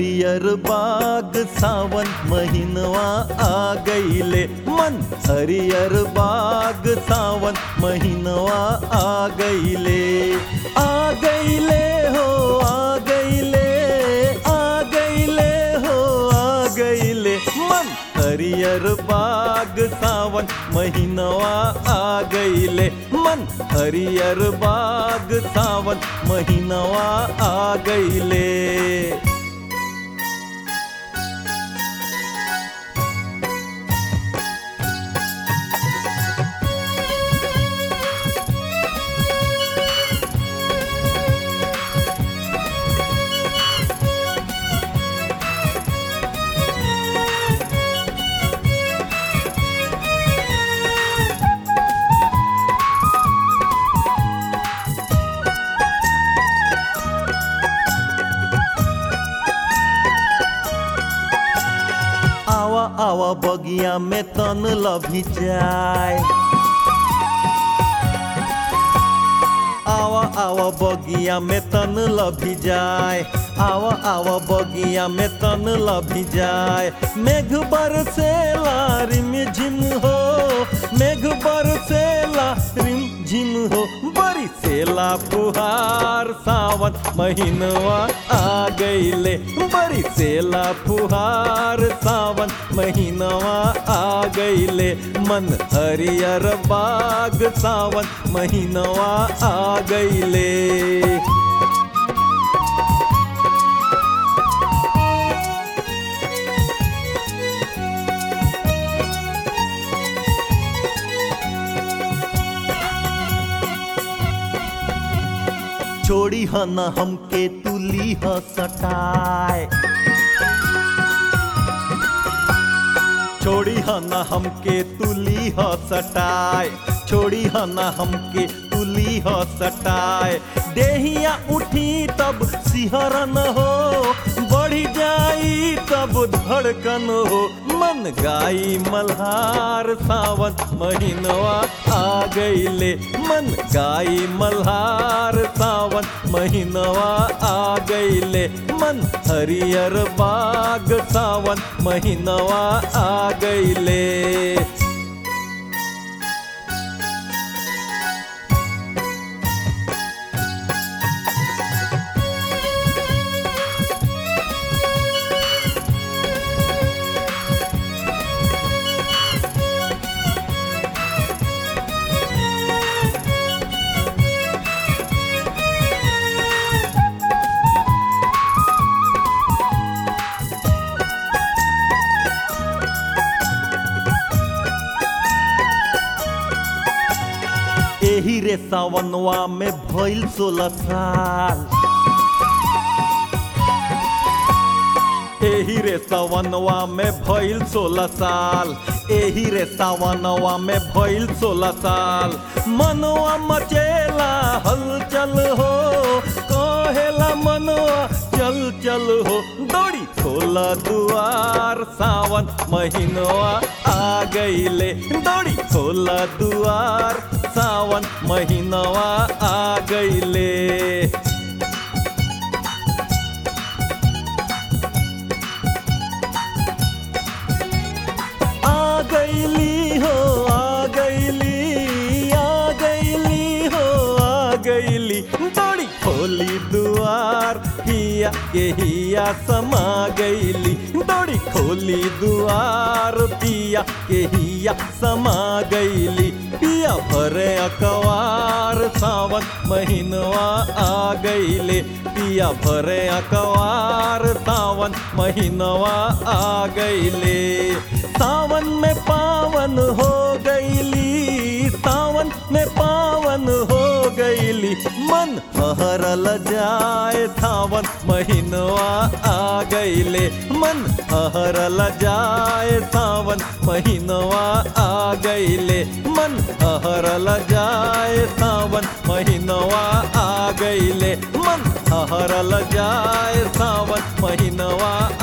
हरियर बाग सावन महीनवा आ गईले मन हरियर बाग सावन महीनवा आ गईले आ गईले हो आ गईले आ गईले हो आ गईले मन हरियर बाग सावन महीनवा आ गईले मन हरियर बाग सावन महीनवा आ गईले आवा आवा बगिया में तन लभी जाए आवा आवा बगिया में तन लभी जाए आवा आवा बगिया में तन लभी जाए मेघ बरसेला रिम झिम हो मेघ बरसेला रिम झिम हो बरी सेला फुहार सावन महीनवा आ गईले बरी सेला फुहार सावन महीनवा आ गईले मन हरियर बाग सावन महीनवा आ गईले छोड़ी ह न हमके तुली ह सटाए छोड़ी ह न हमके तुली ह सटाए छोड़ी ह न हमके तुली ह सटाए देहिया उठी तब सिहरन हो बढ़ी जाई तब धड़कन हो मन गाई मल्हार सावन महीनवा आ गईले मन गाई मल्हार सावन महीनवा आ गईले मन हरियर बाग सावन महीनवा आ गईले एही रे सावनवा में भइल सोलह साल एही रे सावनवा में भइल सोलह साल एही रे सावनवा में भइल सोलह साल मनवा मचेला हलचल हो कहेला मनवा चल चल हो दौड़ी खोला दुआर सावन महीनवा आ गईले दौड़ी खोला दुआर सावन महीनवा आ गईले आ गईली हो आ गईली आ गईली हो आ गईली दौड़ी खोली दुआर हिया के हिया समा गईली दौड़ी खोली दुआर पिया के हिया समा गईली पिया भरे अकवार सावन महीनवा आ गईले पिया भरे अकवार सावन महीनवा आ गईले सावन में पावन हो गईली सावन में पावन हो गईली मन हरल जाए सावन महीनवा आ गईले मन हरल जाए सावन महीनवा आ गईले मन हरल जाए सावन महीनवा आ गईले मन हरल जाए सावन महीनवा